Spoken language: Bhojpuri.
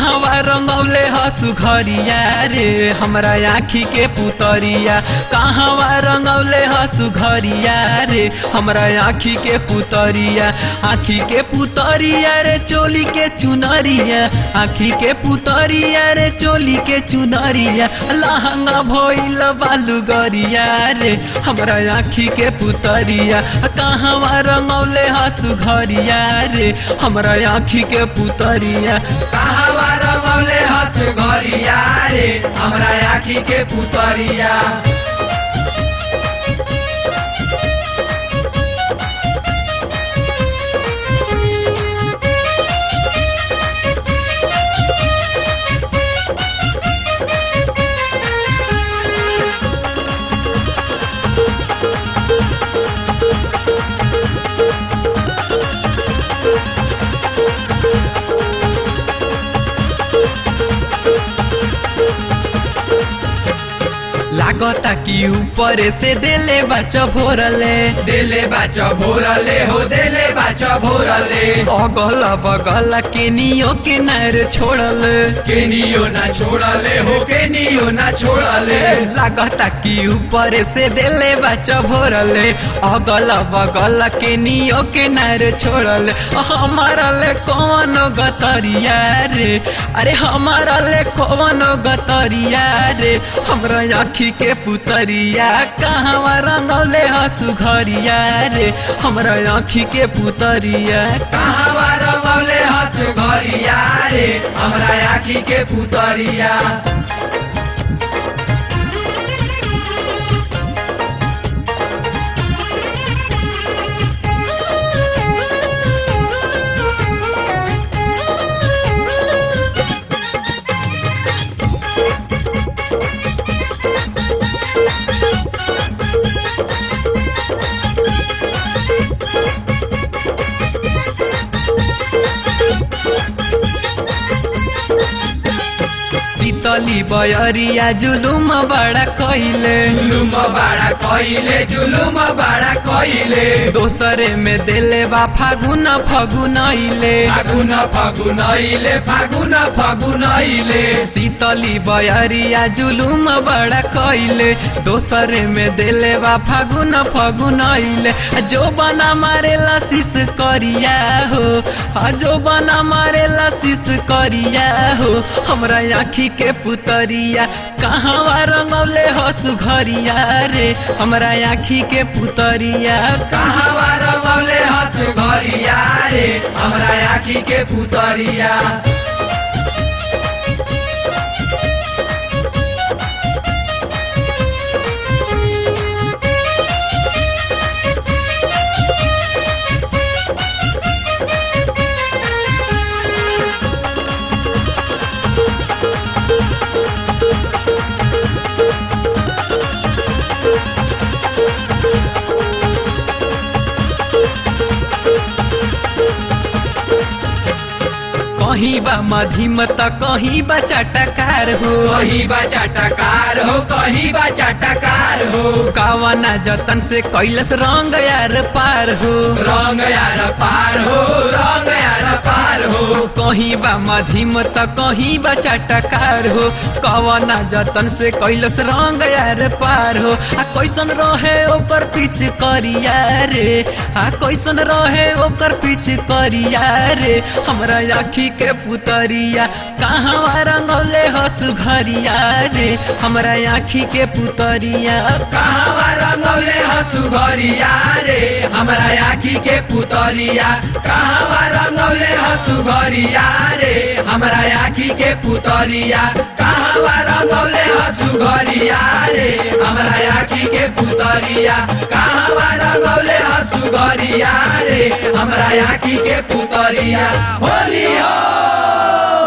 कहवा रंगौले हसु घरिया रे हमरा आँखी के पुतरिया कहवा रंगौले हसु घरिया रे हमरा आँखी के पुतरिया आँखी के पुतरिया रे चोली के चुनरिया आँखी के पुतरिया रे चोली के चुनरिया लहंगा भइल बालू गरिया रे हमरा आँखी के पुतरिया कहवा रंगौले हसु घरिया रे हमरा आँखी के पुतरिया कहवा रंगौले हस घरिया रे हमरा आँखी के पुतरिया लागता कि ऊपर से देले बच्चा भोरले देले बाच भोरले हो देले बाच भोरले अगल बगल के नियो के नार छोड़ल केनियो ना छोड़ले हो केनियो ना छोड़ले लागता कि ऊपर से देले बच्चा भोरले अगल बगल के नियो के नार छोड़ल हमारा ले कौन गतरिया रे अरे हमारा ले कौन गतरिया रे हमरा आँखी के पुतरिया कहवा रंगौले हसु घरिया रे हमरा आँखी के पुतरिया कहवा रंगौले हस घरिया रे हमरा आँखी के पुतरिया शीतली बयरिया जुलुम बड़ा कइले जुलुम बाड़ा कइले जुलुम बाड़ा कइले दोसरे में देले बा फागुन फगुन अइले फागुन फागुन अइले फागुन फागुन अइले शीतली बयरिया जुलुम बड़ा कइले दोसरे में देले बा फागुन फगुन अइले जो बना मारे लसीस करिया हो आ जो बना मारे लसीस करिया हो हमरा आँखी के पुतरिया कहवा रंगौले हसु घरिया रे हमरा आँखी के पुतरिया कहवा रंगौले हस घरिया रे हमरा आँखी के पुतरिया कहीं बा मधिम त कहीं बा चटकार हो कहीं बा चाटकार हो कहीं बा चाटकार हो कावना जतन से कैलस रंग यार पार हो रंग यार पार हो रंग यार पार हो कहीं बा मधिम त कहीं बा चटकार हो कवना जतन से कैलस रंग यार पार हो आ कैसन रहे ओकर पीछ करिया रे आ कैसन रहे ओकर पीछ करिया रे हमरा आँखी के पुतरिया कहवा रंगौले हसु घरिया रे हमरा आँखी के पुतरिया कहवा रंगौले हसु घरिया रे हमरा आँखी के पुतरिया कहवा रंगौले हसु घरिया रे हमरा आँखी के पुतरिया कहवा रंगौले हसु घरिया रे हमरा आँखी के पुतरिया कहवा रंगौले हसु घरिया रे हमरा आँखी के पुतरिया होलियो